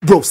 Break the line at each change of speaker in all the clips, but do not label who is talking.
Bro,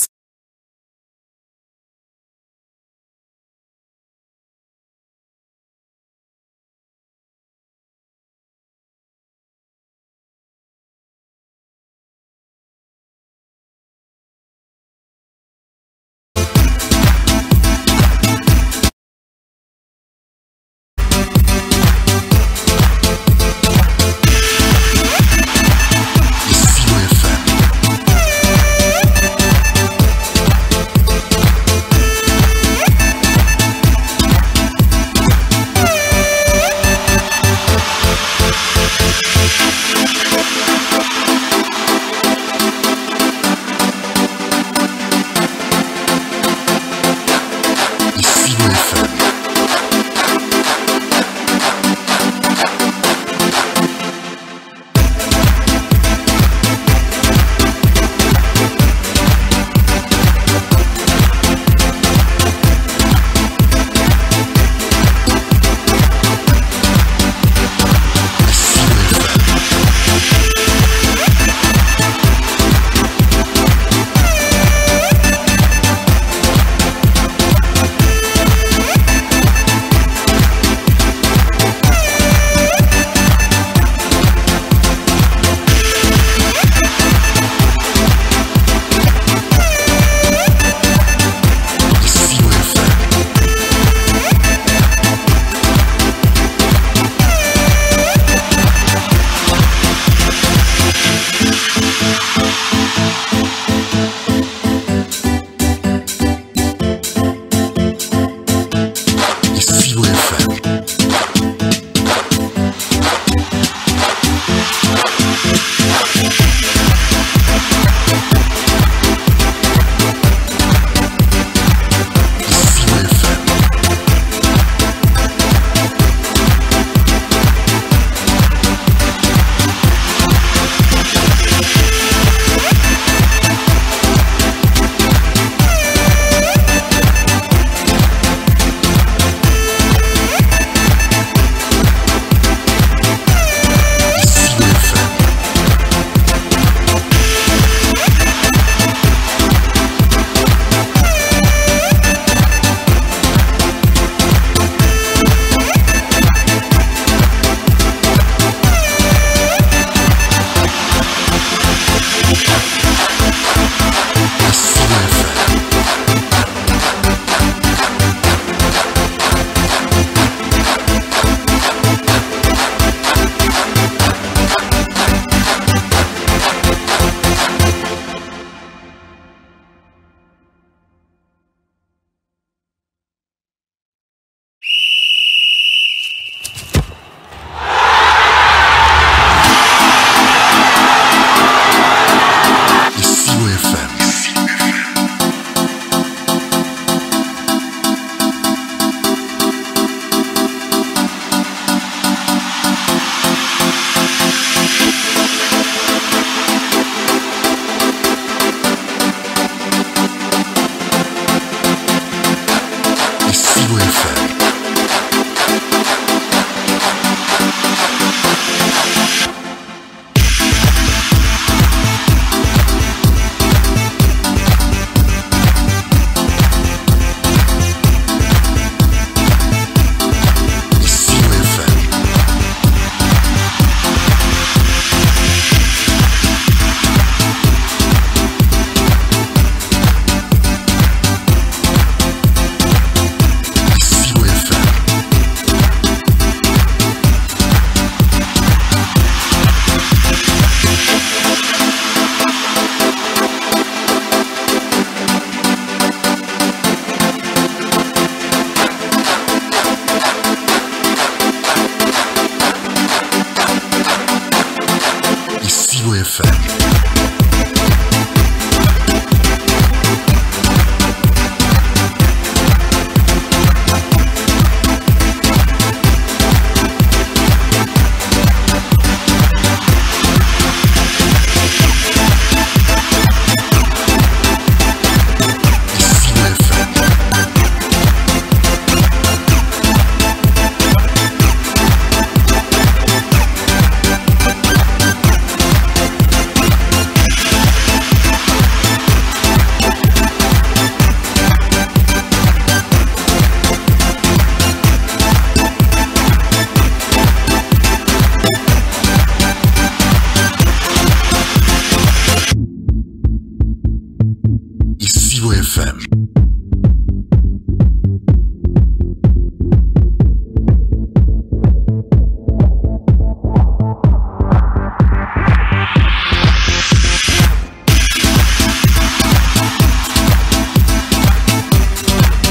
Vivre FM.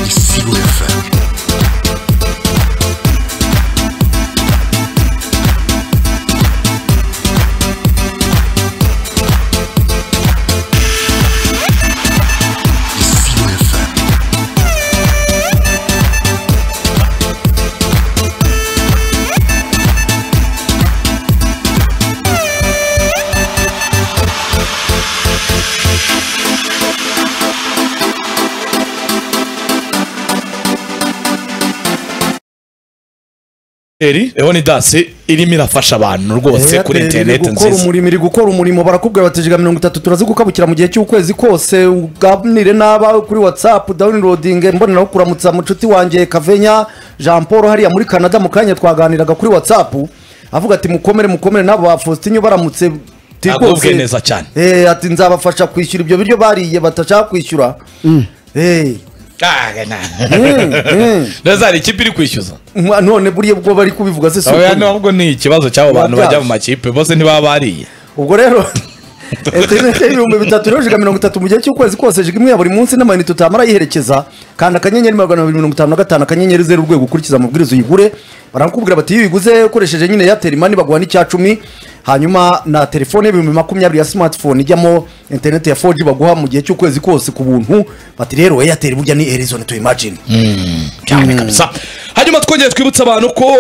Vivre FM. Vivre FM.
Eri eho ni dasi irimo irafasha abantu rwose kuri
Airtel iri
interineti
gukora
nziza
umurimo iri gukora umurimo barakubwira bati jega mirongo itatu turazigukabukira mu gihe cy'ukwezi kose uganire n'abawe kuri whatsapp downloading mboneraho kuramutsa mucuti wanjye kavenya jean paul hariya muri canada mu kanya twaganiraga kuri whatsapp avuga ati mukomere mukomere n'abo ba faustin baramutse ati
Agubwe
rwose-
neza cyane.
Eh, ati nzabafasha kwishyura ibyo biryo bariye batashaka kwishyura Eh, mm.
ndetse hari ikipe iri kwishyuza
mwa- none buriya ubwo bari kubivuga se si
oya
ukuri.
nubwo ni ikibazo cy'abo bantu bajya mu makipe bose ntibaba bariye
ubwo rero interinete y'ibihumbi bitatu rero jiga mirongo itatu mu gihe cy'ukwezi kose jiga imwe ya buri munsi n'amayinite utamara yiherekeza kanda akanyenyeri magana abiri mirongo itanu na gatanu akanyenyeri zeru urwego ukurikiza amabwiriza uyigure barakubwira bati iyo uyiguze ukoresheje nyine Airtel mani baguha n'icya cumi hanyuma na telefone y'ibihumbi makumyabiri ya smartphone ijyamo interinete ya 4G baguha mu gihe cy'ukwezi kose ku buntu bati rero Airtel burya ni Horizon to imagine
cyane kabisa hanyuma twongeye twibutsa abantu ko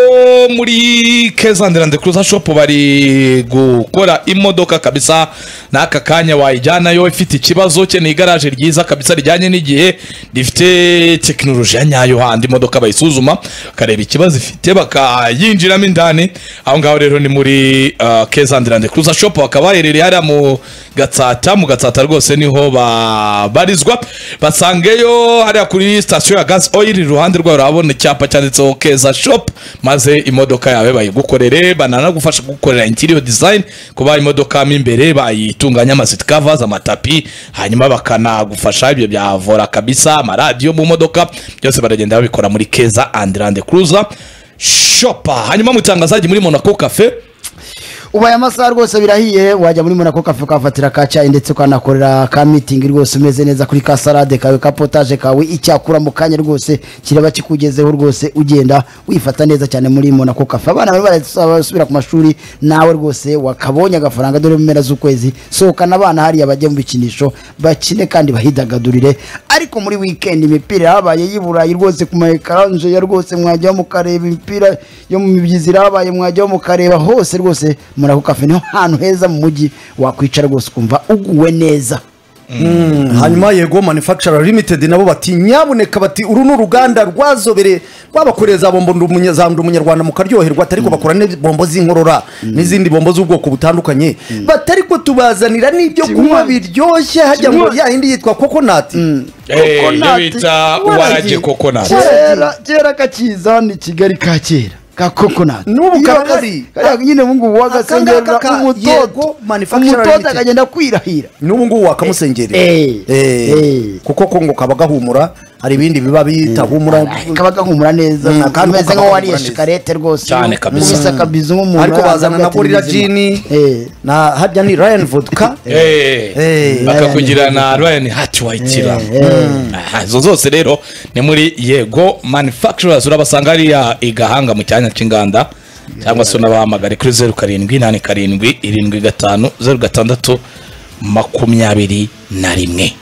muri kezandirande kuruza shopu bari gukora imodoka kabisa n'aka kanya wayijyanayo ifite ikibazo ke ni igaraje ryiza kabisa rijyanye n'igihe rifite tekinoloji ya nyayo handi imodoka bayisuzuma bakareba ikibazo ifite bakayinjiramo indani aho ngaho rero ni muri uh, kezandirande kuruza shopu bakaba baherereye hariya mu gatsata mu gatsata rwose niho babarizwa basangeyo hariya kuri sitasiyo ya gazi oyiri iruhande rwayo urabona icyapa cyanditseho keza shopu maze imodoka yawe bayigukorere bananagufasha gukorera interior design kuba imodoka mo imbere bayitunganya amasit covers amatapi hanyuma bakanagufasha ibyo bya vora kabisa amaradiyo mu modoka byose baragenda babikora muri keza andirande kuruza shopa hanyuma mu itangazaji muri monaco cafe
ubaye amasaha rwose birahiye wajya muri monaco kafe ukahafatira ka cyayi ndetse ukanakorera ka mitingi rwose umeze neza kuri ka salade kawe ka potaje kawe icyakura mu kanya rwose kiraba kikugezeho rwose ugenda wifata neza cyane muri monaco kafe abana bari barasubira ku mashuri nawe rwose wakabonye agafaranga dore mu mpera z'ukwezi sohokana abana hariya bajye mu bikinisho bakine kandi bahidagadurire ariko muri wikendi imipira yabaye y'i burayi rwose ku ma ekaranje ya rwose mwajyaho mukareba imipira yo mu mibyizi irabaye mwajyaho mukareba hose rwose muri ako kafe niho hantu heza mu mujyi wakwicara rwose ukumva uguwe neza
hanyuma yego manufacturer limited nabo bati nyabuneka bati uru ni uruganda rwazobere rwabakoreye za bombo ndu- umunya- za ndu umunyarwanda mukaryoherwa ariko bakora ne bombo z'inkorora n'izindi bombo z'ubwoko butandukanye batari ko tubazanira n'ibyo kunywa biryoshye hajya ngo ya yindi yitwa coconut
Eh, iyo
Coconut.
bita warage coconut
kera kera kakiza ni kigali ka kera ka kokonati
N'ubu
Iyo
karahari.
aka- kariya nyine ubu ngubu
Aka
wagasengerera
ngaka ka- yego,
umutoto
manufacturer
umutoto
limited.
akagenda kwirahira
n'ubu ngubu wakamusengerera
Eh,
Eh,
eh.
kuko ko ngo kaba gahumura hari ibindi biba bitahumura
kaba gahumura neza
Mm, kandi
kameze
kaba
nk'aho wariye
gahumura neza.
shikarete rwose
Cyane kabisa.
ubisa kabisa nk'umuntu
ariko bazana na
arabwira ati
gorilla
ni muzima.
jini
Eh.
na harya ni ryan vodka
Eh,
Eh,
bakakugira na ryan hatiwayitira izo zose rero ni muri yego manufacturers urabasanga hariya i gahanga mu cyanya cy'inganda cyangwa se unabahamagare kuri zeru karindwi inani karindwi irindwi gatanu zeru gatandatu makumyabiri na rimwe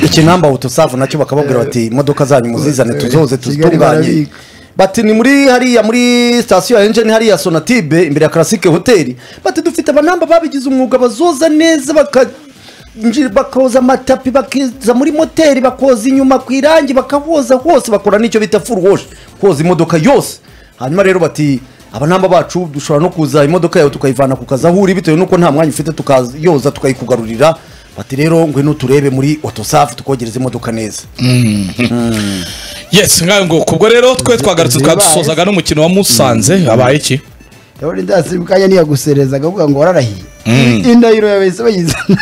ikinamba utusavu nacyo bakababwira bati imodoka zanyu muzizane tuzoze tuzitunganye
barabika.
bati ni muri hariya muri sitasiyo ya enjeni hariya sonatibe imbere ya karasike hoteli bati dufite abanamba babigize umwuga bazoza neza baka nji- bakoza amatapi bakiza muri moteri bakoza inyuma ku irangi bakahoza hose bakora n'icyo bita full wash koza imodoka yose hanyuma rero bati abanamba bacu dushobora no kuza imodoka yawe tukayivana ku kazi aho uri bitewe n'uko nta mwanya ufite tukayoza tukayikugarurira bati rero ngwino turebe muri otosafi tukogereza imodoka neza
yes ngayo ngo kubwo rero twe twagarutse twadusozaga n'umukino wa musanze habaye iki
ndabona indasi mu kanya niyaguserezaga avuga ngo wararahiye indahiro yawe yahise bayizana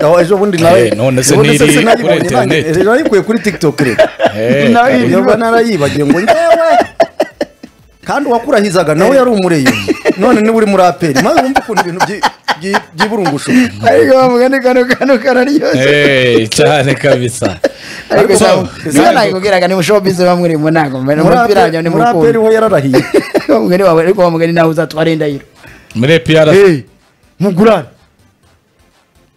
aho ejo bundi nawe
Eh, none se
ubundi
ntiri
sinayibonye,
kuri
nanjye-
internet.
ejo nayikuye kuri tiktok rero
Eh,
Nawe
karibu.
iri-
niba narayibagiye ngo ngewe kandi uwakurahizaga nawe yari umureye none niba uri muri aperi maze wumva ukuntu ibintu byi- byi- byiburungushu
ariko wa mugani kano kano kararyoshye
Eh, cyane kabisa
ariko
So,
siko nakubwiraga ni mushowbiz ba muri mu ntago
muri
mupira wanjye
aperi
ni
muri aperi
mukuru
ho yararahiye
wa mugani wawe ariko wa mugani nawe uzatwara indahiro
muri piyara
mugurane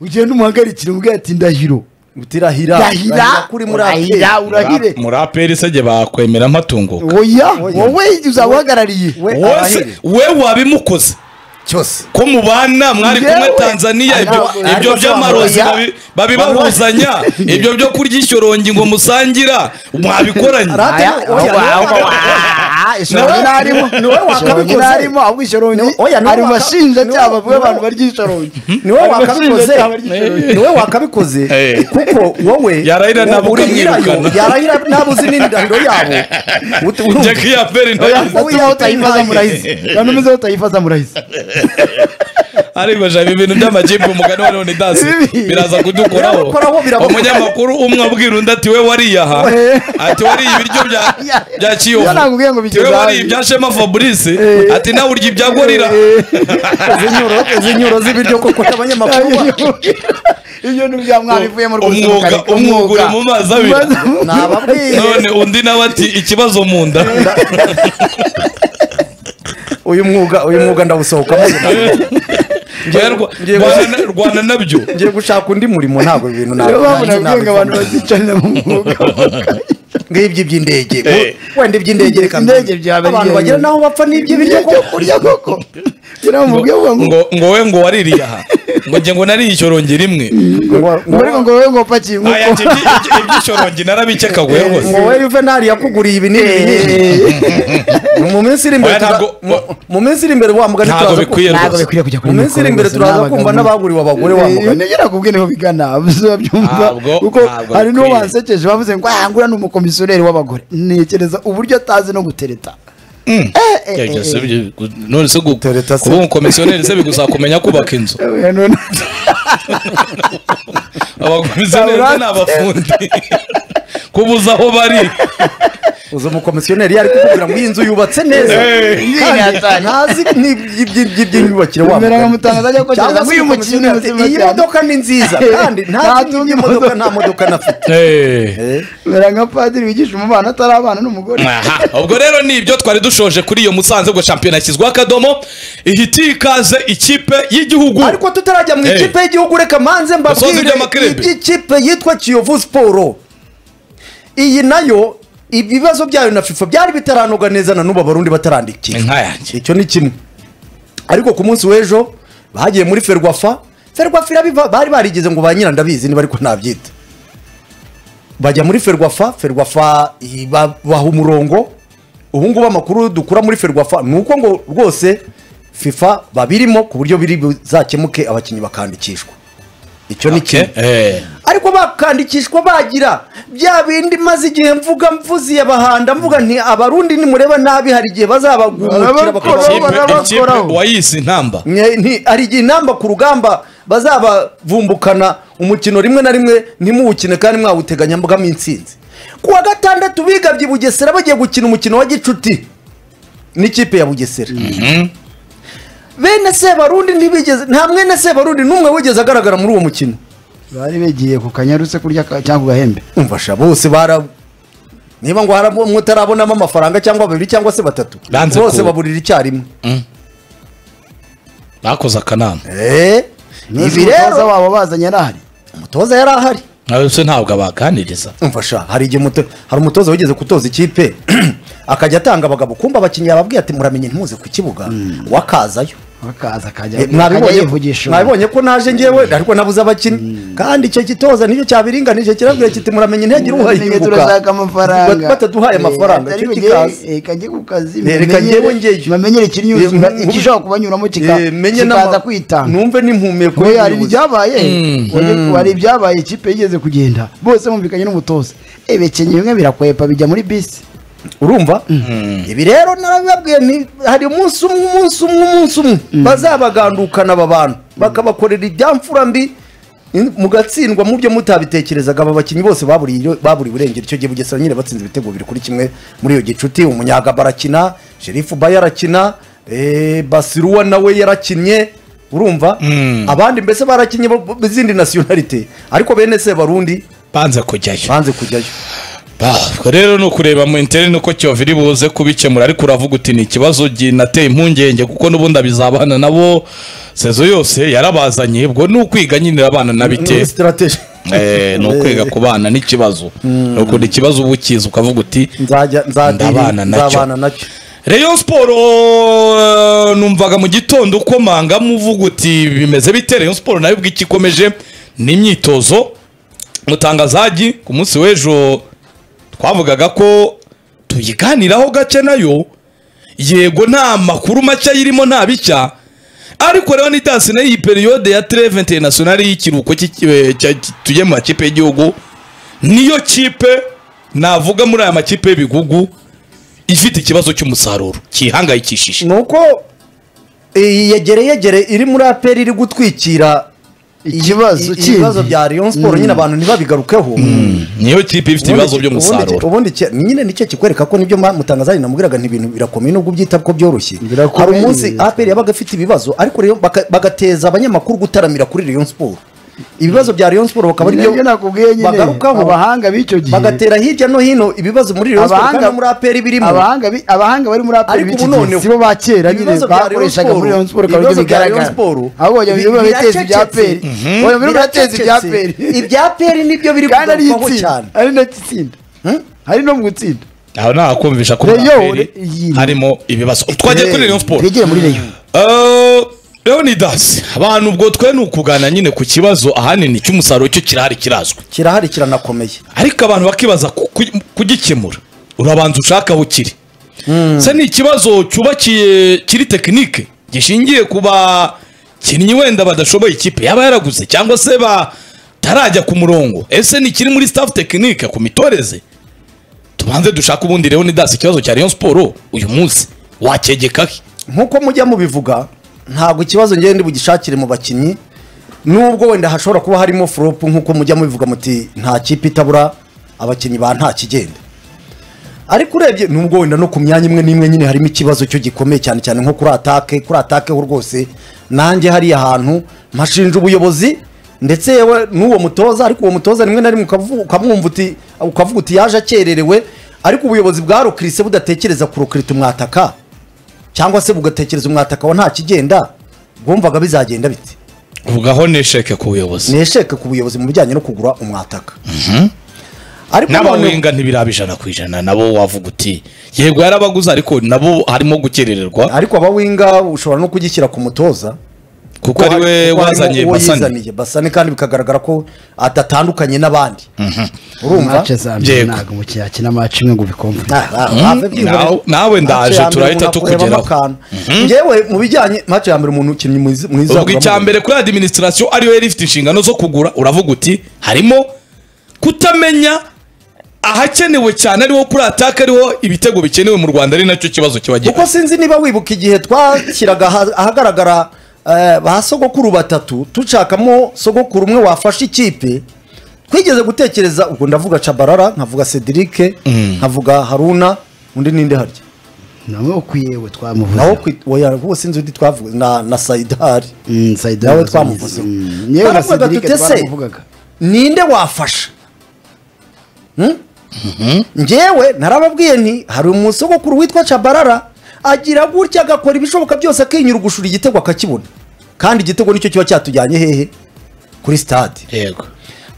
ugenda umuhagarikire umubwira ati ndahiro
utirahira
ndahira
urahira kuri muri aperi
urahira urahire
muri aperi se jye bakwemera amatungo
oya wowe uzaba uhagarariye
we
wose
arahira
we wabimukoze
cyose
ko mubana mwari kumwe
Yewe.
tanzania ibyo-
Ariko-
ibyo
ariko
by'amarozi
oya.
babi- babibahuzanya ibyo byo kurya ishyorongi ngo musangira mwabikoranye
Ara-
aya
Ate- oya,
ahubwo
oya,
ishoroni
Niwe-
ntarimo
niwe wakabikoze.
ntarimo ahubwo ishoroni
Niwe- oya, niwe
ari mu
waka-
bashinjacyaha
niwe-
bwe abantu
niwe-
barya ishoroni
niwe
Ari
wakabikoze
abashinjacyaha barya ishoroni.
niwe wakabikoze
Eh.
kuko wowe
Yarahira
wo-
nabuka
urihirayo,
amwirukana.
yarahira nabuzi n'indahiro yabo Ut- urumva?
jacques yaperi nawe
Oya.
Utuma aho utayifaza murahize abantu umeze aho utayifaza murahize
aribajaba ibintu by'amajibu umugani wa none dasi
Bibi.
biraza kudukoraho
Biramukoraho, biramukoraho.
umunyamakuru umwe abwira undi ati we wariyaha
Eh.
ati wariye ibiryo bya- bya kiyovu
Iyo nakubwiye ngo
ati
bigeze
we wariye
ahandi."
ibya shema fabrice ati nawe urya ibya gorira
izinyuro izinyuro z'ibiryo koko abanyamakuru ba-
ibyo ni bya mwari ivuyemo rwose
umwuga
mukareka
umwuga uri mu mazi abira
Maze-
nababwiye
none undi nawe ati ikibazo mu nda
uyu mwuga uyu mwuga ndawusohokamo
Oya, Rwa-
ngiye
rwana rwana nabyo
ngiye gushaka undi murimo ntabwo ibi bintu
niyo mpamvu
ntabwo
nabwiye ngo abantu bazicarira mu mwuga
ngibyo iby'indege
Eh.
wenda iby'indege reka mbi-
Indege byaba
abantu
bigiye-
bagera n'aho bapfa n'ibyo biryo
ibyo
koko
kurya koko ngira ngo mubwiye ngo
ngo
ngo
ngo we ngo waririye aha ngo njye ngo nariye ishyorongi rimwe
ngo ariko ngo wowe ngo upakiye inkoko.
aya ibyo- ibyo- iby'ishyorongi narabikeka guhe rwose
ngo wowe yuvenali yakuguriye ibi n'ibi n'ibi mu minsi iri imbere
Oya,
tuza-
ntabwo-
mu- mu minsi iri imbere wa mugani
Ntabwo
turaza ku-
bikwiye
ntabwo
rwose.
bikwiye kujya kuri
mu minsi iri imbere turaza kumva n'abaguriwe abagore wa mugani
nigera kubwe niho bigana bizabyumva
Ntabwo-
kuko
ntabwo
hari n'uwo
bikwiye.
bansekeje bavuze ngo "Ah, nguriya ni umukomisiyoneri w'abagore ntekereza uburyo atazi no gutereta Eh, eh, eh,
Yajya se
eh.
bi- gu- none se gu-
Tereta se.
kuba umukomisiyoneri se bigusaba kumenya kubaka inzu
Eh, none-
abakomisiyoneri bo ni abafundi kubuza aho bari
uza umukomisiyoneri yari kukubwira ngo iyi nzu yubatse neza
Eh.
kandi ntazi ni- iby- iby- iby'inyubakire wa
Mbere
mugani
nkamutangaza ajya kokereza
cyangwa se
nk'uyu mukinnyi
umukomisiyoneri ati,
muzima
iyi
cyane."
modoka ni nziza kandi ntazi
Nta tundi
n'imodoka
modoka.
nta modoka anafite
Eh.
mbere nka padiri wigisha umubano atari abana n'umugore
Aha. ubwo rero ni ibyo twari dushoje kuri iyo musanze ubwo shampiyona yashyizweho akadomo ihita ikaze ikipe y'igihugu
ariko tutarajya mu
Eh.
ikipe y'igihugu reka manze
Gasoza
mbabwire
iby'amakirimbi.
iby'ikipe yitwa kiyovu siporo iyi nayo ibibazo byayo na fifa byari bitaranoga neza na n'ubu abarundi batarandikira
Inka yanjye.
icyo ni kimwe ariko ku munsi w'ejo bagiye muri ferwafa ferwafa irabiva bari barigeze ngo ba nyirandabizi niba ariko ntabyita bajya muri ferwafa ferwafa ibaha umurongo ubu ngubu amakuru dukura muri ferwafa ni uko ngo rwose fifa babirimo ku buryo biri buzakemuke abakinnyi bakandikishwa icyo ni
Okay.
kimwe
Eh.
ariko bakandikishwa bagira bya bindi maze igihe mvuga mvuziye abahanda mvuga nti abarundi nimureba nabi hari igihe bazabagumukira
Barabakora,
bakabashyira
Ikipe-
barabakoraho.
ikipe wayise intamba
Nye- nti hari igihe intamba ku rugamba bazabavumbukana umukino rimwe na rimwe ntimuwukine kandi mwawuteganya mbwamo intsinzi ku wa gatandatu bigabye i bugesera bagiye gukina umukino wa gicuti n'ikipe ya bugesera bene sebarundi ntibigeze nta mwene sebarundi n'umwe wigeze agaragara muri uwo mukino
bari bigiye ku kanyarutse kurya ka- cyangwa ku gahembe
umvasha bose bara niba ngo hari umwe utarabonamo amafaranga cyangwa babiri cyangwa se batatu
Banze
bose
ku-
baburira icyarimwe
bakoze akanama
Eh, ibi
Nzi umutoza
rero
wabo bazanye ari ahari
umutoza yari ahari
nawe se ntabwo abaganiriza
umfasha hari igihe umuto- hari umutoza wigeze gutoza ikipe akajya atanga abagabo kumva abakinnyi yababwiye ati muramenye ntimuze ku kibuga wakazayo
akaza akajya
Eh,
akajya
mwabibonye
yivugisha
mwabibonye ko naje ngewe ariko nabuze abakinnyi kandi icyo gitoza nicyo cyabiringanije kirabwira kiti muramenye integira
Muramenye turashaka amafaranga
uwayibuka bataduhaye amafaranga
Leta
icyo
nimugiye-
kikaza
eh, kajye ku kazi
Eh, reka
mumenyere-
njyewe ngeyo.
mumenyere ikirinyuzura
Eh,
ikishobora kubanyuramo kika-
Eh, menye
kikaza
n'ama-
kwitanga
numve n'impumeko
Oya, hari
y'ubuyobozi.
ibyabaye Oya, hari ibyabaye ikipe yigeze kugenda bose bumvikanye n'umutoza ebekenye bimwe birakwepa bijya muri bisi
urumva ibi rero narabibabwiye nti hari umunsi umwe umunsi umwe umunsi umwe bazabagandukana aba bantu bakabakorera ibyamfura mbi In- mugatsindwa mu byo mutabitekerezaga aba bakinnyi bose baburiye baburiye burengero icyo gihe bugesera nyine batsinze ibitego bibiri kuri kimwe muri iyo gicuti umunyagaba arakina sherifu bayo arakina eh, basiruwa nawe yarakinnye urumva abandi mbese barakinnye bo- bo- izindi nasiyonalite ariko bene se barundi
banze kujyayo
banze kujyayo
Bah, rero ni ukureba mu interineti uko cyova iri buze kubikemura ariko uravuga uti ni ikibazo ginateye impungenge kuko n'ubundi abizabana nabo sezo yose yarabazanye ubwo ni ukwiga nyine abana nabite
sitirateji
Eh, ni ukwiga ku bana n'ikibazo ni ukunda ikibazo uba ukizi ukavuga uti
nzajya nzadiri-
Ndabana nacyo.
nzabana nacyo
Rayon Sport eh, numvaga mu gitondo ukomanga muvuga uti bimeze bite Rayon Sport nayo ubwo ikikomeje ni imyitozo mutangazagi ku munsi w'ejo twavugaga ko tuyiganiraho gake nayo yego nta makuru make ayirimo nta bishya ariko rero ni dansi nayo iyi periyode ya treve interinasiyonari y'ikiruhuko cy'iki- eh, cya- cy- tugiye mu makipe y'igihugu niyo kipe navuga muri aya makipe y'ibigugu ifite ikibazo cy'umusaruro kihangayikishije
ni uko iyi yegere yegere iri muri aperi iri gutwikira
Ikibazo
i- i-
kindi.
ibibazo bya Rayon Sport nyine abantu ntibabigarukeho
niyo kipe ifite ibibazo
Ubundi-
by'umusaruro
ubundi ke- nyine nicyo kikwereka ko nibyo mutangazaje namubwiraga ntibintu birakomeye nubwo ubyita ko byoroshye hari
Birakomeye.
umunsi aperi yabaga afite ibibazo ariko rero baka- bagateza abanyamakuru gutaramira kuri Rayon Sport ibibazo bya Rayon Sport bakaba ari
Nibyo
byo
nakubwiye nyine,
bagarukaho
abahanga b'icyo gihe.
bagatera hirya no hino ibibazo muri Rayon Sport
abahanga
kandi no muri aperi birimo
abahanga bi- abahanga bari muri aperi
ariko
b'iki
ubu
gihe
none
si bo ba kera nyine
ibibazo bya Rayon
bakoreshaga muri
Sport,
Rayon Sport akaba aribyo
ibibazo bya Rayon
bigaragara
Sport,
ahubwo bajya mu bihugu
biracecetse.
bateza ibya aperi
Mhm.
bajya mu bihugu bateza ibya
Biracecetse.
aperi
ibya aperi nibyo biri
kandi ari
kugarukaho cyane
itsinda ari na itsinda hari no mu gutsinda
aho nta kumvisha ko muri
Rayon,
APR
iyi-
harimo ibibazo twagiye kuri Rayon Sport
twegere muri reyo
Eh, Leonidas abantu ubwo twe ni ukugana nyine ku kibazo ahanini cy'umusaruro cyo kirahari kirazwi
kirahari kiranakomeye
ariko abantu bakibaza ku- ku- kugikemura urabanza ushaka aho kiri se ni ikibazo cyubakiye kiri tekinike gishingiye ku bakinnyi wenda badashoboye ikipe yaba yaraguze cyangwa se batarajya ku murongo ese ni ikiri muri staff tekinike ku mitoreze tubanze dushake ubundi rero ni dasi ikibazo cya Rayon Sport uyu munsi wakegeka he
nkuko mujya mubivuga ntabwo ikibazo ngende bugishakire mu bakinnyi nubwo wenda hashobora kuba harimo furopu nkuko mujya mubivuga muti nta kipe itabura abakinnyi ba nta kigenda ariko urebye nubwo wenda no ku myanya imwe n'imwe nyine harimo ikibazo cyo gikomeye cyane cyane nko kuri atake kuri atake ho rwose nanjye hariya hantu mpashinja ubuyobozi ndetse yewe n'uwo mutoza ariko uwo mutoza rimwe na rimwe ukavu- ukamwumva uti ukavuga uti yaje akererewe ariko ubuyobozi bwarokirise budatekereza kurokirita umwataka cyangwa se bugatekereza umwataka wa nta kigenda bwumvaga bizagenda bite
uvugaho nesheke ku buyobozi
nesheke ku buyobozi mu bijyanye no kugura umwataka ariko none
n'abawenga ntibiraba ijana ku ijana nabo wavuga uti yego yarabaguze ariko nabo harimo gukerererwa
ariko abawinga ushobora no kugishyira ku mutoza
kuko
hari-
ariwe
kuko harimo
wazanye
uwo
basane
yizaniye, basane kandi bikagaragara ko adatandukanye n'abandi urumva
mace za mbere
Yego.
ntabwo umukino yakina mace imwe ngo ubikomvure
Ah, ah, have been-
nawe- nawe
Match ya
ndaje,
mbere
turahita
umuntu akureba
tukugeraho.
amakana. njyewe mu bijyanye mace ya mbere umuntu ukinnyi mwiza mwiza
ubwo icya
uramubona.
mbere kuri adiminisitirasiyo ariyo yari ifite inshingano zo kugura uravuga uti harimo kutamenya ahakenewe cyane ariho kuri ataka ariho ibitego bikenewe mu rwanda ari nacyo kibazo kiba gihari
kuko sinzi niba wibuka igihe twashyiraga aha- ahagaragara eh, ba sogokuru batatu dushakamo sogokuru umwe wafashe ikipe twigeze gutekereza ubwo ndavuga cabarara nkavuga cedric nkavuga haruna undi ninde harya
nawe ukwiye we
nawo
twamuvuze
kwi- oya, uwo sinzi undi twavuga na, na saidari Nawe twamuvuze.
yewe na
Twaravugaga
Cedric
tuti, "Ese,
twaramuvugaga
ninde wafasha Hmm? njyewe narababwiye nti hari umusogokuru witwa cabarara agira gutya agakora ibishoboka byose akinyura ugushura igitego akakibona kandi igitego nicyo kiba cyatujyanye hehe kuri stade
yego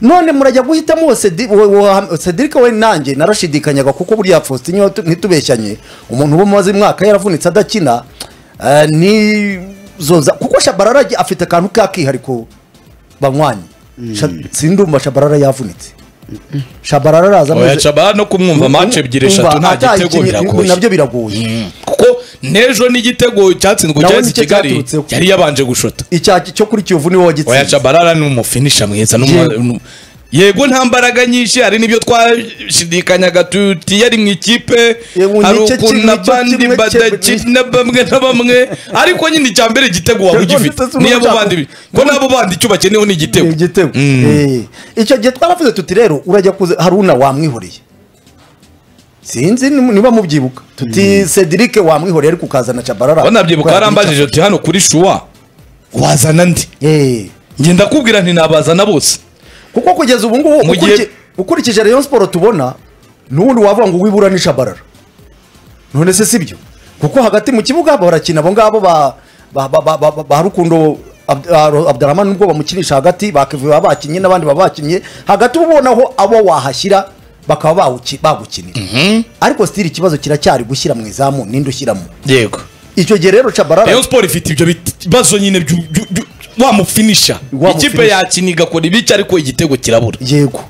none murajya guhitamo uwo Cedi- uwo- uwo cedric we nanjye narashidikanyaga kuko buriya faustin iyo tu- ntitubeshyanye umuntu uba umaze imwaka yaravunitse adakina eh, nizoza kuko shabarara agiye- afite akantu k'akihariko banywanyi Sha- sindumva shabarara yavunitse shabarara araza
oya
ameze-
caba no kumwumva mace ebyiri
Umva,
eshatu nta gitego
atayikinnye-
biragoye
nabyo biragoye
Mm. kuko n'ejo n'igitego cyatsinzwe
Nawe
cyatsi
nicyo
kigali
cyaturutseho.
yari yabanje gushota
icya cyo kuri kiyovu niwe
oya
wagitsinze
cabarara ni umufinisha mwiza n'umu-
Yego.
nu- yego nta mbaraga nyinshi hari n'ibyo twashidikanyaga tuti yari mu ikipe
Yego,
hari
nicyo
ukuntu
kintu,
na
nicyo
bandi
kimwe
badakina bamwe na bamwe ariko nyine icya mbere igitego waba
Yego,
ugifite
ndetse
niyo abo
n'ubu
bandi
nshaka-
ko n'abo bandi icyo bakeneyeho ni igitego
igitego Eh, icyo gihe twaravuze tuti rero urajya kuze haruna wamwihoreye sinzi ni- niba mubyibuka tuti cedric wamwihoreye ariko ukazana cabarara
wanabyibuka warambajije uti hano kuri shuwa wazana ndi
Eh,
njye ndakubwira nti nabazana bose
kuko kugeza ubu ngubu
Mu gihe-
ukurikiye- ukurikije rayon siporo tubona n'ubundi wavuga ngo wibura ni cabarara none se si byo kuko hagati mu kibuga barakina abo ngabo ba ba- ba- ba- ba- ba rukundo Abd- Abd- abdurahman nubwo bamukinisha hagati bakivuye baba bakinnye n'abandi baba bakinnye hagati uba ubonaho abo wahashyira bakaba bawuki- bagukinira ariko sitiri ikibazo kiracyari gushyira mu izamu ninde ushyiramo
yego
icyo gihe rero cabarara
rayon siporo ifite ibyo bibazo nyine byu- byu- byu- wamufinisha
Wamufinisha.
ikipe yakina igakora ibice ariko igitego kirabura
yego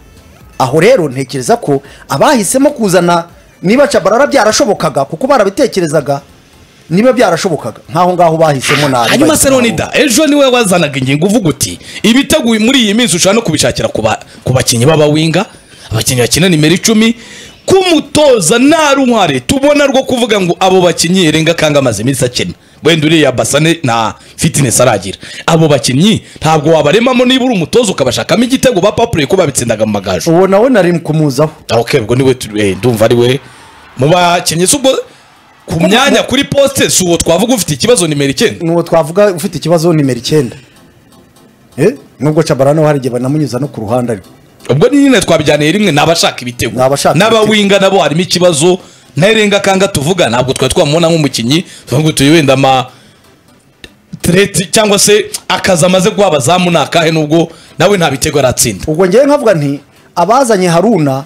aho rero ntekereza ko abahisemo kuzana niba cabarara byarashobokaga kuko barabitekerezaga niba byarashobokaga nk'aho ngaho bahisemo nabi
hanyuma se
bahita
nonida ejo niwe wazanaga ingingo uvuga uti ibitego muri iyi minsi ushobora no kubishakira ku ba- ku bakinnyi b'abawinga abakinnyi bakina nimero icumi kumutoza nta ruhare tubona rwo kuvuga ngo abo bakinnyi erenga kanga amaze iminsi akina wenda uriya basane nta fitinesi aragira abo bakinnyi ntabwo wabaremamo niba uri umutoza ukabashakamo igitego bapapuriye ko babitsindaga mu magaju
uwo nawe nari kumuzaho
Ah, ok ubwo niwe tu- eh, ndumva ari we mu bakinnyi si ubwo ku myanya kuri posite si uwo twavuga ufite ikibazo nimero icyenda
n'uwo twavuga ufite ikibazo nimero icyenda Eh, nubwo cabarara nawe hari igihe banamunyuza no ku ruhande ariko
ubwo ni nyine twabijyaniye rimwe n'abashaka ibitego
Ni abashaka
n'abawinga nabo harimo ikibazo ntarenga kanga tuvuga ntabwo twari twamubona nk'umukinnyi tuvuga tuyi wenda ama treti cyangwa se akazi amaze guha abazamu ni akahe nubwo nawe nta bitego aratsinda
ubwo ngewe nkavuga nti abazanye haruna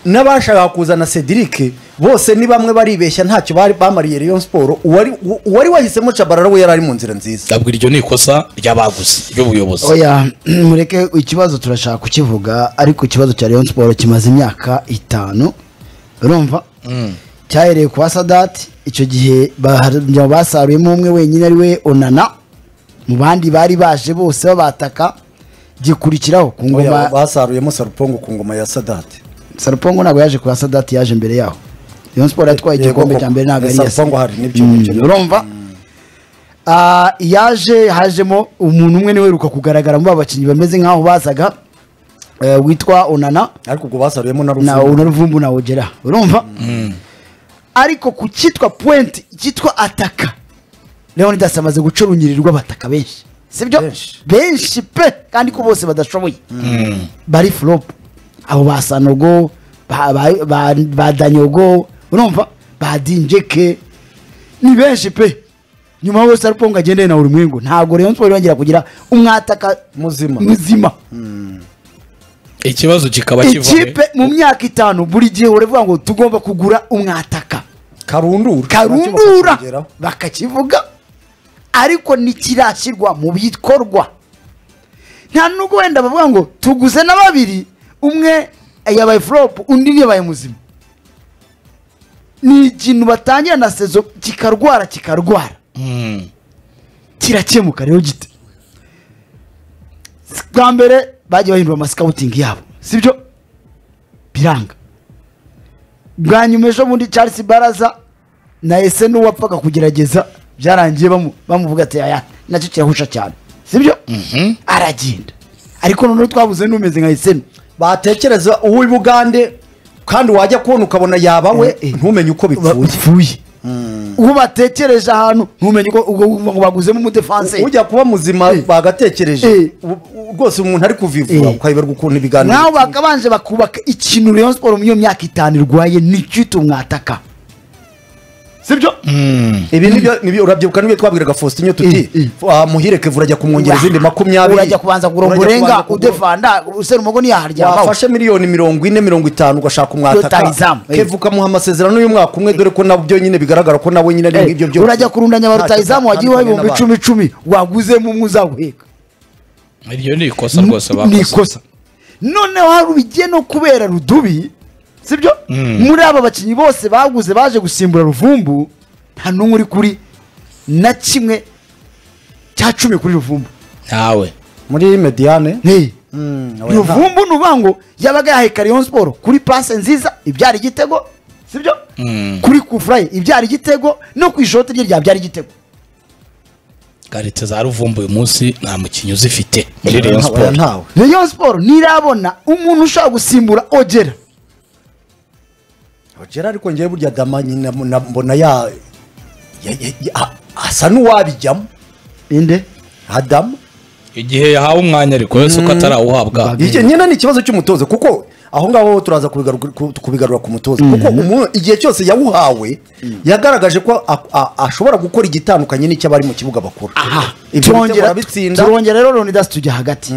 n'abashakaga kuzana cedric bose ni bamwe baribeshya ntacyo bari bamariye rayon siporo uwari uwari wahisemo cabarara we yari ari mu nzira nziza
ndabwira iryo ni ikosa ry'abaguzi ry'ubuyobozi
oya mureke ikibazo turashaka kukivuga ariko ikibazo cya rayon siporo kimaze imyaka itanu urumva cyahereye ku basadati icyo gihe ba- basaruyemo umwe wenyine ari we onana mu bandi bari baje bose babataka gikurikiraho ku
Oya,
ngoma
basaruyemo sarupongo ku ngoma ya sadate
sarupongo ntabwo yaje ku basadati yaje mbere yaho rayon siporo yatwaye
Yego
igikombe
koko.
cya mbere ntabwo ari
Esa
iya
mpongo hari n'ibyo-
Mm,
n'ibyo-
urumva Ah, yaje hajemo umuntu umwe niwe uheruka kugaragara muri aba bakinnyi bameze nk'aho bazaga eh, witwa onana
ariko ubwo basaruyemo na
na
rufungo
ona ruvumbu na ogera urumva ariko ku cyitwa point cyitwa ataka leonidas amaze guca urunyiri rw'abataka benshi sibyo
Benshi.
benshi pe kandi ko bose badashoboye bari flop abo ba sanogo ba- ba- ba ba danyogo urumva ba dinjeke ni benshi pe nyuma bose aripongo agendeye na urimwengu ntabwo rayon siporo yongera kugira umwataka
muzima
muzima
ikibazo kikaba kivuye
ikipe mu myaka itanu buri gihe uravuga ngo tugomba kugura umwataka
karundura
karundura
Nacyo bakakongeraho.
bakakivuga ariko ntikirashyirwa mu bikorwa nta nubwo wenda bavuga ngo tuguze na babiri umwe yabaye flop undi yabaye muzima ni ikintu batangira na sezo kikarwara kikarwara kirakemuka rero gite bwa mbere bagiye bahindura amasikawutingi yabo sibyo biranga bwa nyuma ejo bundi charles baraza na ese n'uwapfaga kugerageza byarangiye bamu- bamuvuga ati aya nacyo kirahusha cyane sibyo aragenda ariko noneho twabuze n'umeze nka esenu
batekereza uw'i bugande kandi wajya kubona ukabona yabawe
Eh, eh.
ntumenye uko bipfuye
bipfuye uwo batekereje ahantu ntumenye uko ubwo ngo baguzemo umudefanse
ujya kuba muzima
Eh.
bagatekereje
Eh.
U- u- rwose umuntu ari kuvivura
Eh.
ukayoberwa ukuntu ibiganiro
naho bakabanje bakubaka ikintu rayon siporo mu iyo myaka itanu irwaye n'icyitwa umwataka sibyo
ibi nibyo nibyo urabyibuka nibyo twabwiraga Faustin tuti
Eh, eh.
ah, muhire kevura ajya kumwongera izindi makumyabiri
urajya kubanza kugura
Urajya kubanza
urenga
kugura-
udefanda usera umugo ntiyaharyamaho
wafashe miliyoni mirongo ine mirongo itanu ugashaka umwataka
Rutahizamu, eh.
kevu ukamuha amasezerano y'umwaka umwe dore ko nabyo nyine bigaragara ko nawe nyine ari
Eh,
ngibyo byose
urajya kurundanya ba
Ntacyo
rutahizamu
byatandukanye
wagiye uha ibihumbi
n'abandi.
icumi icumi waguzemo umwe uzawuheka
iryo ni ikosa rwose
ni
bakoze
ikosa noneho hari bigiye no kubera rudubi sibyo muri aba bakinnyi bose baguze baje gusimbura ruvumbu nta n'umwe uri kuri na kimwe cya cumi kuri ruvumbu
ntawe
muri mediane
Hey, ntuvumbu nubango yabaga yaheka rayon siporo kuri pase nziza ibyara igitego sibyo kuri kufurayi ibyara igitego no ku ishoti rye ryabyara igitego
karite za ruvumbu uyu munsi nta mukinnyi uzifite muri rayon
Oya,
siporo
ntawe
rayon siporo ntirabona umuntu ushobora gusimbura ogera
ogera ariko ngewe burya dama nyina mbona- mbona ya ya- ya- ya- a- asa n'uwabijyamo
inde
adamu
igihe yahawe umwanya ariko yose uko atarawuhabwa
Iki- nyine ni ikibazo cy'umutoza kuko aho ngaho turaza kubigaru- ku- kubigarura ku mutoza kuko umuntu igihe cyose yawuhawe yagaragaje ko a- a- ashobora gukora igitandukanye n'cy'abari mu kibuga bakora ibyo bitego
turongera
arabitsinda
turongera rero Leonidas tujya hagati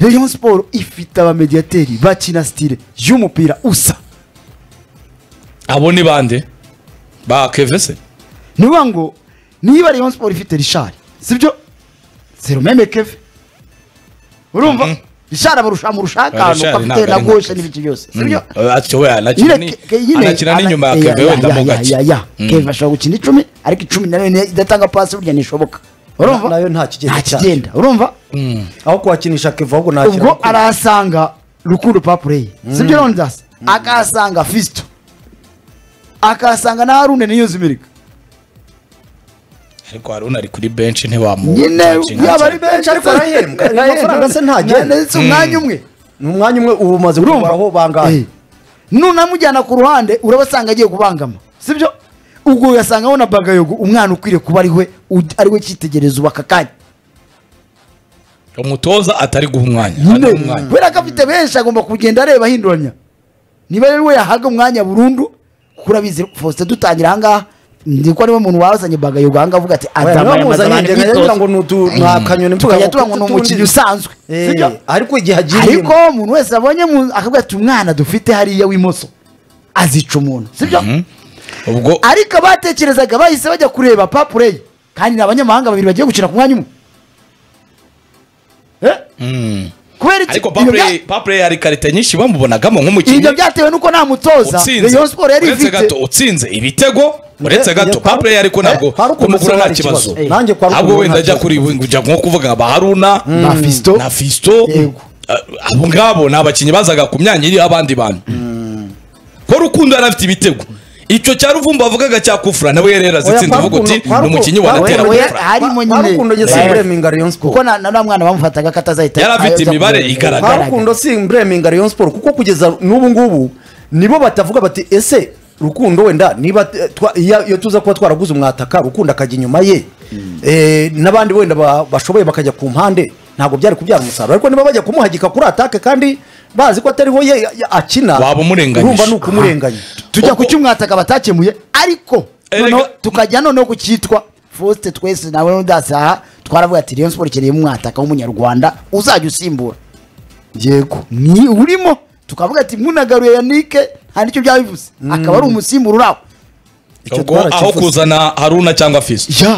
rayon siporo ifite abamediyateri bakina sitire y'umupira usa
abo ni bande ba kevese
ni ukuvuga ngo niba rayon siporo ifite rishari sibyo serumeme keve urumva rishari abarusha amurusha akantu
Richard
kapitene
ntabwo
na
ari
goshe
nka-
n'ibiki byose
Mm.
sibyo
atyo we anakina
Nyine
ni-
ke- ke- nyine-
anakina
ana-
n'inyuma ya
ya-
keve
ya-
wenda
ya-
mo
ya- ya-
gake
ya. keve ashobora gukina icumi ariko icumi nayo ni- idatanga pasi burya ntishoboka urumva
Na- nayo nta kigenda
nta
cyayo.
kigenda urumva
aho kuhakinisha keva ahubwo nta
ubwo arahasanga rukundo papureye sibyo rondas akahasanga fisito akahasanga na harune na yunzimirika
ariko haruna ari kuri benshi ntiwamu
nyine yaba ari benshi ariko
arahembwa. Amafaranga se ntagenda.
ndetse umwanya umwe
ni umwanya umwe ubu umaze
urumva
kubara aho bangahe
Eh. nunamujyana ku ruhande urabasanga agiye kubangama sibyo ubwo ugasanga na bagayogo umwana ukwiriye kuba ariwe ud- ariwe cyitegerezo ubu aka kanya
umutoza atari guha umwanya
nyine
atari guha umwanya.
kubera ko afite benshi agomba kugenda areba ahinduranya niba rero we yahabwa umwanya burundu kuko urabizi faustin dutangira ahangaha ndi ko ariwe muntu wazanye bagayogo ahangaha avuga ati
niba
adamamaza
muzanye
abantu
njye nkagira ngo
imyitozo
ni utu- ni akanyoni tukagukutu
tukajya tuba ngo ni
tundi.
umukinnyi usanzwe
Eh,
sibyo
ariko igihe
ariko
agiriyemo
umuntu wese abonye mu- akavuga ati umwana dufite hariya w'imoso azica umuntu sibyo
ubwo
ariko abatekerezaga bahise bajya kureba papureye kandi ni abanyamahanga babiri bagiye gukina ku mwanya umwe Eh? kubera iki
ariko
Ibyo bya-
papure hari karite nyinshi bamubonagamo nk'umukinnyi
ibyo byatewe nuko nta mutoza
utsinze
rayon siporo yari
uretse
ifite
gato utsinze ibitego uretse
Eh,
gato
eh, kwa-
papure ariko ntabwo
eh, kwa Rukundo
kumugura
se
nta
hari
kibazo
ikibazo. Eh, nanjye kwa
ahubwo
Rukundo
wenda
nta
ajya
kibazo.
kuri kujya nko kuvuga ba haruna
Ba Fiston.
na fisto
Yego.
abo ngabo ni abakinnyi bazaga ku myanya iriho abandi bantu ko rukundo yari afite ibitego icyo cya ruvumbu avugaga cya kufura nawe yari yarazitsinze
kwa
avuga uti
Rukundo- kwa
ni umukinnyi
Rukundo-
wanatera
kwa
we-
gufura
Rukundo-
harimo
kwa-
nyine-
kwa Rukundo njye
Eh.
simbureminga rayon sport
kuko na na uriya mwana bamufataga ko atazahita
Yari afite
ayobya
imibare
ku-
igaragara.
igaragara.
ntarukundo si mbreminga rayon sport kuko kugeza n'ubu ngubu nibo batavuga bati ese rukundo wenda niba eh, twa- iya- iyo tuza kuba twaraguze umwataka rukundo akajya inyuma ye eh, n'abandi wenda ba- bashoboye bakajya ku mpande ntabwo byari kubyara umusaruro ariko niba bajya kumuhagika kuri atake kandi bazi ko atariho ye ya- ya- akina
Waba umurenganyije.
urumva ni ukumurenganya
tujya
Ubwo-
ku cy'umwataka batakemuye ariko
Erega-
noneho tukajya noneho ku cyitwa faustin twese nawe n'udasi aha twaravuga ati rayon siporo ikeneye umwataka w'umunyarwanda uzajya usimbura yego ni urimo tukavuga ati munagaruye yanike nta n'icyo byaba bivuze akaba ari umusimbura uraho
Icyo
ubwo aho
twarakivuze.
kuzana haruna cyangwa fisto
ya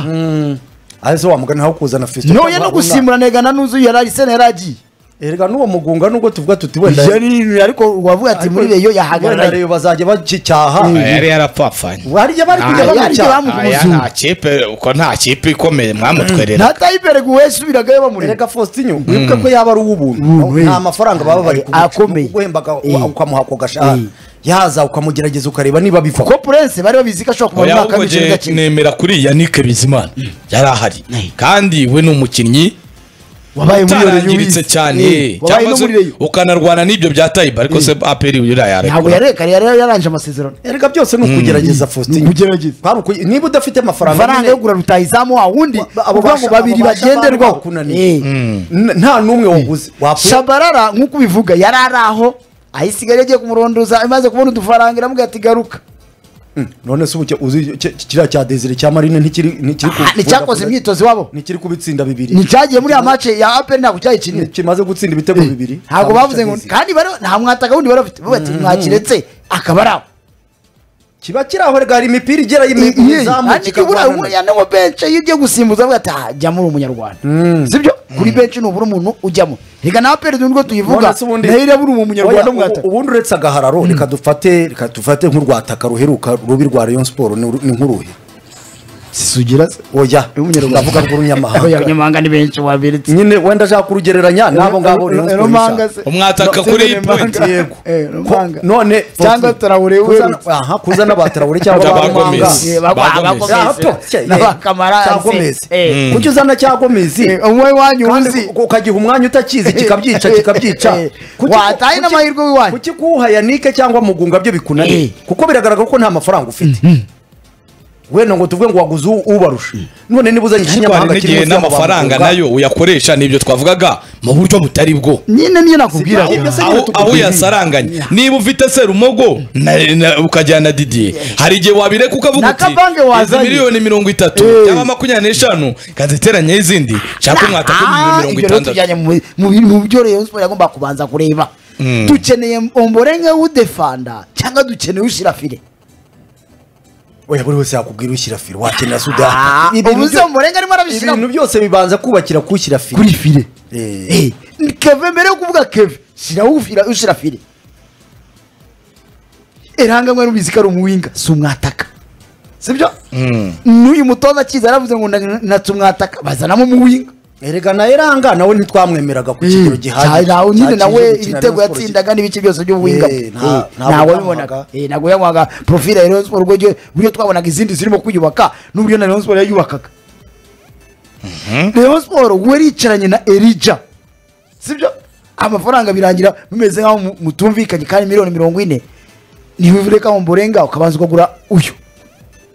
aho se wamugana aho kuzana fisto
noye no gusimbura negana n'uzuye yari arisene yari agiye
erega n'uwo mugunga nubwo tuvuga tuti wenda
Yari- ariko wavuga ati muri reyo
wenda
yahagararaye
Rayon bazajya bagicyaha
yari yarapfapfanye
hari igihe bari kujya
Ah, yari
bamucyaha
bamu-
Aya
Umuzungu.
nta kipe uko nta kipe ikomeye mwamutwerera
nta tayiberega uwesubiragayo bamurega
erega faustin wibuke ko yaba ari uw'ubuntu
Ubuntu,
nta
eh.
mafaranga baba bari kuguca.
Akomeye.
Ni ukuguhembaga wa-
Eh.
ukamuha ako gashaka
Eh.
yaza ukamugerageza ukareba niba
kuko
biva
purense bari babizi ko ashobora kumara
oya
umwaka
ahubwo
w'imikino
je
idakina
nemera kuri yanike bizimana yari ahari kandi we ni umukinnyi
wabaye muri Reyo
utarangiritse
wize.
cyane
Eh, wabaye
cyangwa
no
se
muri reyo
ukanarwana n'ibyo bya tayiba ariko se aperi uriya
ntabwo
yarekura
yareka yari yararangije amasezerano
erega byose ni ukugerageza faustin
ukugerageza.
Kwari ukuge- niba udafite amafaranga
amafaranga yo
nyine,
kugura rutayizamu wa wundi
Ba- abo
uvuga ngo
basha-
babiri
abo basha bari
bagenderwaho
bakunaniye.
Eh.
n- nta n'umwe waguze Wapu-
shabarara nk'uko ubivuga yari ari aho ahisigaye yagiye kumurondoza imaze kubona udufaranga iramubwira ati garuka
none se ubu cya- uzi cya- kiriya cya desire cya marine ntikiri ntikiri ku-
Ah, nticyakoze imyitozo iwabo
ntikiri kubitsinda bibiri
nticyagiye muri ya mace ya aperi ntabwo cyayikiniye
kimaze gutsinda ibitego bibiri
ntabwo bavuze ngo
Desire.
kandi bari- nta mwataka wundi bari bafite bavuga ati mwakiretse akaba ari aho
kiba kiri aho erega hari imipira igera
I-
mu
i-
izamu
ariko buriya
kikagwanana.
buriya ni benshi iyo ugiye gusimbuza avuga ati "Ah, jyamo uri umunyarwanda sibyo kuri benshi nubura umuntu ujyamo reka na aperi nubwo tuyivuga
None se ubundi-
nayo irabura umu munyarwanda
Oya,
mwataka
ubu- ubundi uretse agahararo reka dufate reka dufate nk'urwataka ruheruka rubi rwa rayon siporo ni uru- ni nk'uruhe
sisugira se
oya ndavuga
Oya,
rw'urunyamahanga
abanyamahanga ni benshi wabiritse
nyine wenda ashaka kurugereranya n'abo ngabo Rayon Sports
rumanga
ishaka.
se
umwataka
No,
kuri
Steven
point
Rumanga.
Yego.
Eh, rumanga
Ko- none
cyangwa tarawure
kuzana aha, kuzana ba tarawure cyangwa
Cyangwa
ba
ba Gomez.
manga
Eh,
cyakomeze kuki uzana cyakomeze
umwe wanyu uzi
kandi ukagiha umwanya utakizi kikabyica kikabyica
Eh,
Kuki-
wataye
kuki-
n'amahirwe w'iwanyu.
kuki kuwuha yanike cyangwa mugunga byo
Eh.
bikunaniye kuko biragaragara ko nta mafaranga ufite wenda ngo tuvuge ngo waguze u- ubarusha none niba uzanye
ariko hari
ikinyamahanga
n'igihe
munsi y'aba
n'amafaranga
bamugunga,
nayo uyakoresha nibyo twavugaga mu buryo butari bwo
nyine niyo nakubwira
Sibyo, ibyo se nyine
aho
tukubwira.
aho uyasaranganye niba ufite serumogo na- na- ukajyana didiye hari igihe wabireka ukavuga
Na
uti
kabange
izi
wazanye."
miliyoni mirongo itatu
Eh.
cyangwa makumyabiri n'eshanu kaziteranye izindi nshaka umwataka
Ah,
mirongo
ibyo rero
itandatu
tujyanye mu mu- mu byo Rayon Sports yagomba kubanza kureba dukeneye omborenge w'udefanda cyangwa dukeneye ushyira fire
oya buri wese yakubwira ushyira fire wakenera
Ah,
sudani Ibintu
ubu se
byo-
omborenge arimo arabishyira
ibintu byose bibanza kubakira kushyira fire
kuri fire
Eh.
Eh, ni keve mbere yo kuvuga keve shyiraho ufira- ushyira fire eranga mwari ubizi ko ari umuwinga si umwataka sibyo n'uyu mutoza akiza yaravuze ngo na- natse umwataka bazanamo umuwinga
erega nawe ranga nawe ntitwamwemeraga ku kigero gihagije
nawe nyine nawe
cyakije gukina Rayon
ibitego
Sports.
yatsindaga n'ibice byose by'ubuhinga
Eh, nta- ntabwo
ntawe
yamuhaga.
wabibonaga ntabwo yamuhaga porofile ya Rayon Sports uburyo uburyo twabonaga izindi zirimo kuyubaka n'uburyo na Rayon Sports yayubakaga Rayon Sports wari yicaranye na Elija sibyo amafaranga birangira bimeze nk'aho mu- mutumvikanye kandi miliyoni mirongo ine niwe ureka mu mborenga ukabanza ukagura uyu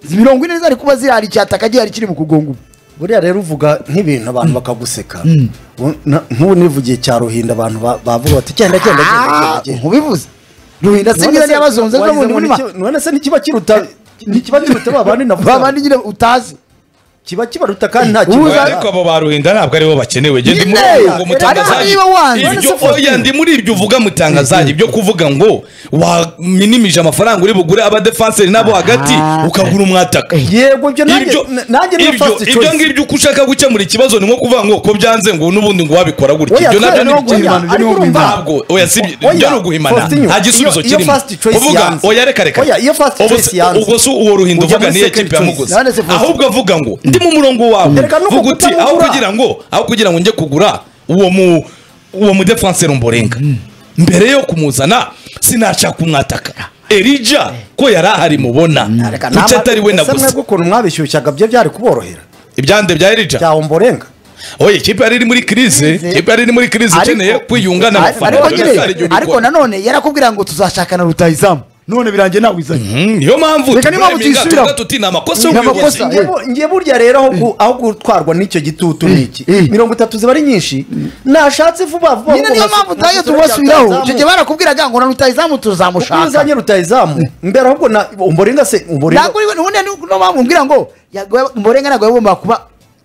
izi mirongo ine zari kuba zihari icyataka gihari kiri mu kugonga ubu
buriya rero uvuga nk'ibintu abantu bakaguseka U- na- nk'ubu nivugiye cya ruhinda abantu ba- bavuga bati genda genda genda, genda genda
ntubivuze ruhinda
None
singira
se-
n'abazonze
wagize
zo mu
ngo
murima
ni- none se ntikiba kiruta ntikiba kiruta babandi navuze
babandi nyine utazi
kiba kibaruta kandi nta
Ubu
kibazo
ariko abo ba ruhinda ntabwo aribo bakenewe Njye ndi muri
Nyine!
ubwo ngo mutangazaji
Ariko niba wanze,
ibyo
none se
oya ndi muri ibyo uvuga mutangazaji ibyo kuvuga ngo waminimije amafaranga uri bugure abadefanseri n'abo hagati
Ah.
ukagura umwataka
yego ibyo nanjye
ibyo
na- nanjye niyo
ibyo
first
ibyo
choice
ngibyo uko ushaka gukemura ikibazo ni nko kuvuga ngo ko byanze ngo n'ubundi ngo wabikora gutya
Oya,
ibyo nabyo
kubera
ni
no guhimana,
ibyo
ariko urumva-
ntabwo oya si ibyo-
Oya,
ibyo ni uguhimana
Faustinho,
nta gisubizo
iyo- iyo
kirimo
first choice
uvuga
yanze.
oya reka reka
Oya, iyo first
Ubwo
choice
se-
yanze.
ubwo se uwo ruhinda
Ujya
uvuga
muri
niyo
second
ekipi yamuguze
choice. None se Faustinho-
ahubwo avuga ngo ndi mu murongo wawe
Reka no
vuga uti
kugutangura.
aho kugira ngo aho kugira ngo njye kugura uwo mu uwo mudefanseri mborenga mbere yo kumuzana sinashaka umwataka erija ko yari ahari mubona
Reka
kuki
nama-
atari we
ese
naguze
mwebwe ukuntu mwabishyushyaga byo byari kuborohera
ibyande bya erija
byawe mborenga
oya ikipe yari iri muri kirize ikipe yari iri muri kirize
Ariko-
ikeneye kwiyunga
ariko-
n'abafana
ariko
Buri
nyine,
wese hari igihugu
ariko
ikora.
nanone yarakubwira ngo tuzashakana rutayizamu none birangiye nawe uzanye
Mm, niyo mpamvu
Reka
turemye
niyo mpamvu
ingata,
tuyisubiramo.
tuvuga tuti ni amakosa
Ni
y'ubuyobozi
amakosa.
Nge bu- nge burya rero aho gu- aho gutwarwa n'icyo gitutu n'iki
eh.
mirongo itatu ziba ari nyinshi nashatse vuba vuba
nyine niyo mpamvu utayo tubasubiraho icyo gihe barakubwiraga ngo na rutayizamu tuzamushaka
uzanye rutayizamu mbere ahubwo na umborenga se umborenga
ntabwo ubundi niyo mpamvu mbwira ngo yagowe- mborenga ntabwo yagomba kuba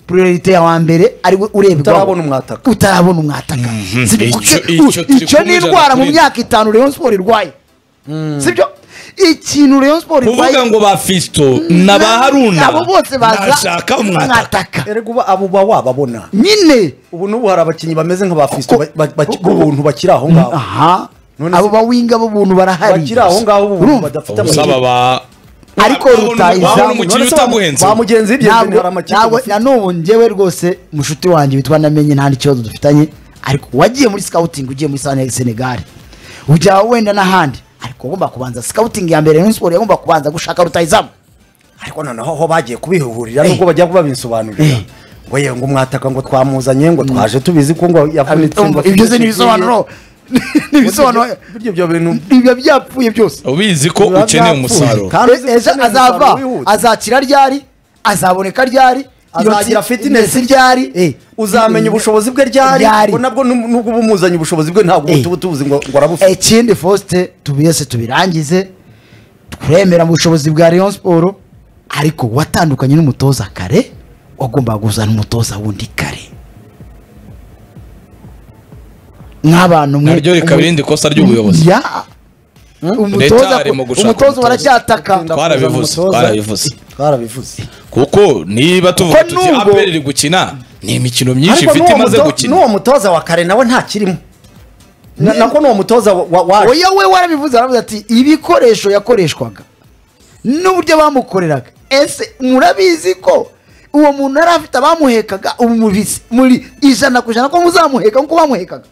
priorite ya wa mbere ari we urebwa
Utarabona umwataka.
utarabona umwataka Sibyo?
icyo-
Kuko-
icyo
u-
turi
icyo ni
kumujana
indwara mu
kuri-
myaka itanu Rayon Sports irwaye sibyo ikintu Rayon Sports irwaye
kuvuga ngo ba fisto na ba haruna
abo bose baza
ntashaka umwataka
erega uba abo uba wababona
nyine
ubu n'ubu hari abakinnyi bameze nka ba fisto
Kuko-
ba- ba- b'ubuntu bakiri aho ngaho
aha
None
abo
se-
bawinga b'ubuntu barahari
bakiri aho ngaho b'ubuntu
Urumva?
badafite
ubusaba
amahirwe
ba
Ariko
wabona-
rutayizamu,
wabona umukinnyi
None se ba-
utaguhenze
ba mugenzi w'ibyo
Ntabwo-
hari amakipe
ntabwo-
bafite.
na n'ubu njyewe rwose mushuti wanjye witwa namenye nta n'ikibazo dufitanye ariko wagiye muri scouting ugiye muri Sane- senegal ujya wenda n'ahandi ariko ugomba kubanza scouting ya mbere Rayon Sports yagomba kubanza gushaka rutayizamu
ariko noneho aho bagiye kubihugurira
Eh.
nubwo bajya babisobanurira
Eh.
ngo ye ngo mwataka ngo twamuzanye ngo twaje tubizi ko ngo yavunitse ngo afite
ibyo se ni
ikipe
ibisobanuro ni ibisobanuro
Burya ibyo bintu
biba byapfuye byose
ubizi ko
biba
ukeneye
byapfuye.
umusaruro
Kandi uzi ko
ejo
ukeneye
azava
umusaruro wihuta.
azakira ryari azaboneka ryari
azagira
iyo
fitness
ryari
uzamenya ubushobozi bwe ryari
Ryari.
ngo nabwo nu- nubwo uba umuzanye ubushobozi bwe ntabwo
Eh.
uba tubuzi ngo ngo arabufite
ikindi fosite tubiyese tubirangize twemera mu bushobozi bwa Rayon Sports ariko watandukanye n'umutoza kare wagombaga kuzana umutoza wundi kare nk'abantu mwe
naryo rikaba irindi kosa ry'ubuyobozi
Ya.
Leta
umutoza
ari mu gushaka
umutoza
umutoza.
baracyataka
twarabivuze
Umutoza.
twarabivuze
twarabivuze
kuko niba tuvuga
Kuko
tuti
nubwo-
aperi iri gukina ni imikino myinshi
ariko
ifite
n'uwo
imaze
muto-
gukina
n'uwo mutoza wa kare nawe ntakirimo Na- nako n'uwo mutoza wa- wa- waje
oya we warabivuze aravuze ati ibikoresho yakoreshwaga n'uburyo bamukoreraga ese murabizi ko uwo muntu yari afite abamuhekaga ubu mubizi muri ijana ku ijana ko muzamuheka nk'uko bamuhekaga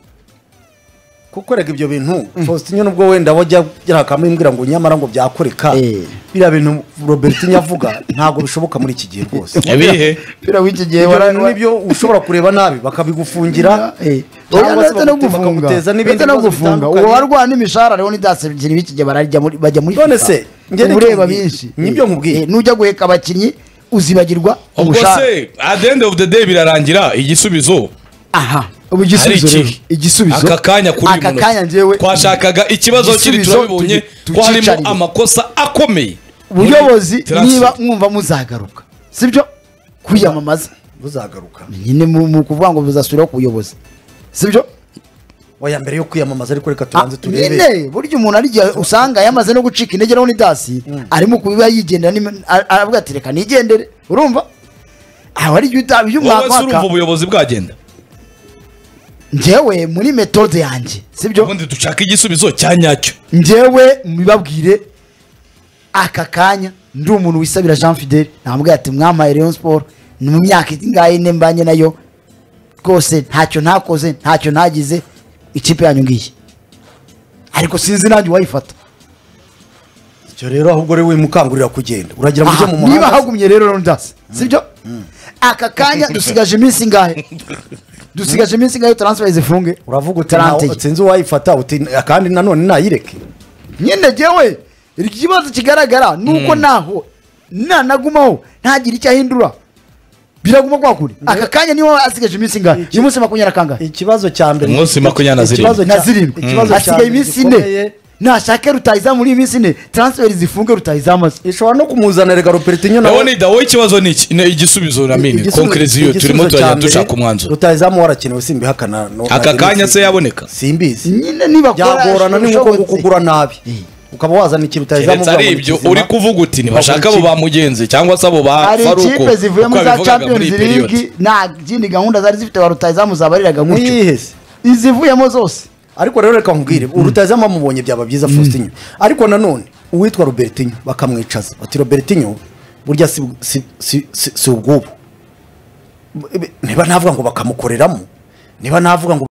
kukorega ibyo bintu faustin nubwo wenda wajya yarakamubwira ngo nyamara ngo byakoreka
Eh.
biriya bintu robertin avuga ntabwo bishoboka muri iki gihe rwose
ibihe
umupira w'iki gihe
ibyo
wara-
bintu nibyo ushobora kureba nabi bakabigufungira
Eh, oya,
cyangwa se
ndetse no
bagute-
gufunga
bakaguteza n'ibindi
ndetse no
bibazo
gufunga
bitandukanye.
uwo warwara n'imishahara rero n'idasebyiri b'iki gihe bararya muri- bajya muri
None
FIFA.
se, njye
Uba
nicyo
ureba
nkubwiye.
benshi
Nibyo nkubwiye.
Eh, nujya guheka abakinnyi uzibagirwa
ubwo
umushahara.
se at the end of the day birarangira igisubizo
aha ubu
ari
igisubizo rero,
iki
igisubizo
aka kanya kuri
aka kanya njyewe
twashakaga ikibazo kiri
igisubizo
turabibonye
tugi-
ko harimo
tucyicarire.
amakosa akomeye
ubuyobozi
Transfer.
niba mwumva muzagaruka sibyo kwiyamamaza
buzagaruka
nyine mu mu kuvuga ngo buzasubiraho ku buyobozi sibyo
waya mbere yo kwiyamamaza ariko reka
Ah,
tubanze turebe
nyine burya umuntu ari igihe usanga yamaze no gucika intege nawe n'idasi arimo kubiba yigendera n'ime- a- aravuga ati reka nigendere urumva aho ari igihe utabi
wowe se urumva
by'umwaka
ubuyobozi bwagenda
njyewe muri metode yanjye sibyo
ubundi dushaka igisubizo cya nyacyo
njyewe mubabwire aka kanya ndi umuntu wisabira jean fidele namubwira ati mwampaye rayon siporo ni mu myaka ingahe ine mbanye nayo rwose ntacyo ntakoze ntacyo ntagize ikipe yanyu ngiyi ariko sinzi nanjye uwayifata
icyo rero ahubwo uri wimukangurira kugenda uragira ngo ujye mu
Aha, niba
muhanda
hagumye rero rondasi sibyo aka kanya dusigaje iminsi ingahe dusigaje iminsi ingahe transfer zifunge
uravuga uti
Tarante
ntawe-
ye.
sinzi uwayifata uti kandi nanone ntayireke
nyine jyewe ikibazo kigaragara ni uko naho nanagumaho ntagire icyo ahindura biraguma kwa kuri aka kanya niho asigaje iminsi ingahe uyu munsi makumyabiri na kangahe
ikibazo cya mbere
Umunsi makumyabiri na zirindwi.
Ikibazo cya-
na zirindwi
ikibazo cya
hasigaye
mbere
iminsi
gikomeye,
ine nashake rutayiza muri iyi minsi ine transfer zifunge rutayizamaze
ishobora no kumuzanira garuperitinyoni
nawe ni dawe w'ikibaz ni iki ni igisubizo ramini konkiriziyo turimo turajya dushaka umwanzuro
rutayizamu warakenewe simbihakana no-
aka
na-
kanya se yaboneka
simbizi
nyine nibakora
byagorana ni nko
ushobotse.
kugura nabi ukaba wazana ikintu utayizamu
keretse ari ibyo uri kuvuga uti ntibashaka abo ba mugenzi cyangwa se abo ba
hari
faruko
ikipe zivuye muri
uko
za
yabivugaga muri
champions
iyi period
league nta zindi gahunda zari zifite ba rutayizamu zabariraga gutyo
mwihese
izivuyemo zose
ariko rero reka nkubwire urutayizamu amubonye byaba byiza faustin ariko nanone uwitwa robertinho bakamwicaza bati robertinho burya si- si- si si- si ubwubu niba navuga ngo bakamukoreramo niba navuga ngo